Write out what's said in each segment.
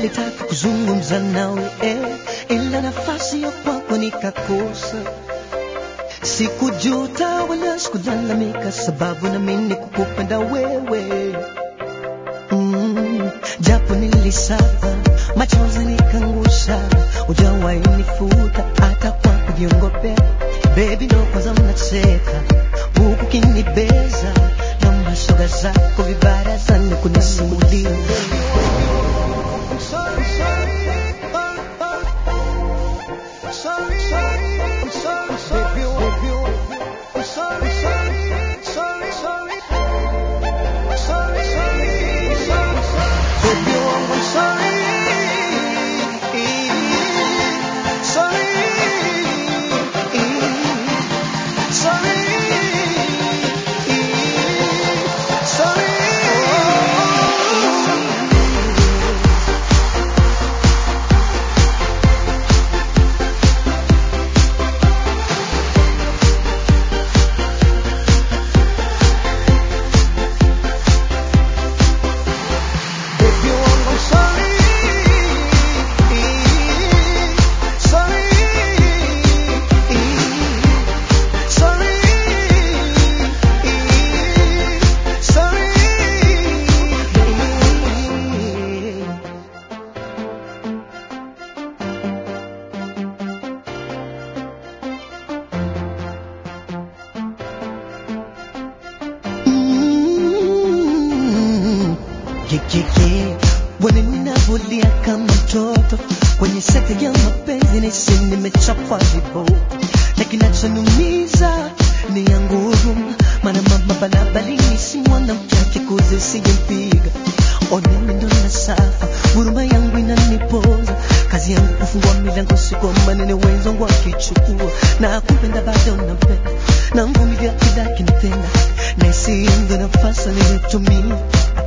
nilitaka kuzungumza nawe eh, ila nafasi ya kwako nikakosa. Sikujuta wala sikulalamika, sababu na mimi kukupenda wewe mm, japo nilisafa machozi nikangusha, hujawahi nifuta hata kwa kujiongopea. Baby ndo kwanza mnacheka huku kinibeza na mashoga zako vibarazani kunisimulia Mm, yeah, yeah, yeah. Bwana ninavulia kama mtoto kwenye sekta ya mapenzi, nahisi nimechapwa viboko, na kinachoniumiza ni ya nguvu, maana mama banabalini si mwanamke akikuzi sijempiga onemi ndo na safa, huruma yangu inanipoza, kazi yangu kufungua milango, si kwa maneno wenzangu wakichukua, na kupenda bado napenda, na mvumilia kila kinitenda, na isi ndo nafasi nilitumia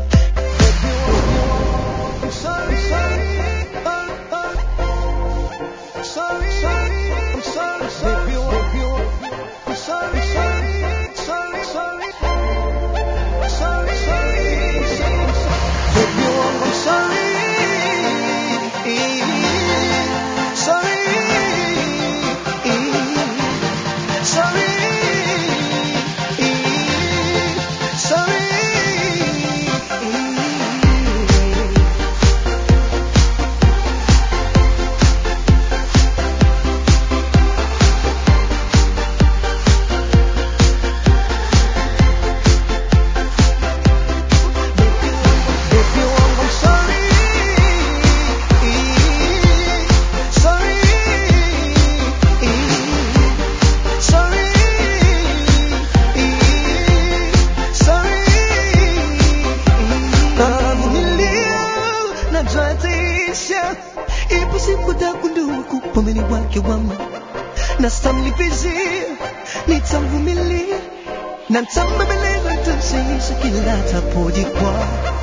najwataisha ipo siku takundua kupomeni wake wama na stamlipizia nitamvumilia na ntambebeleza ntamshaisha kila tapojikwaa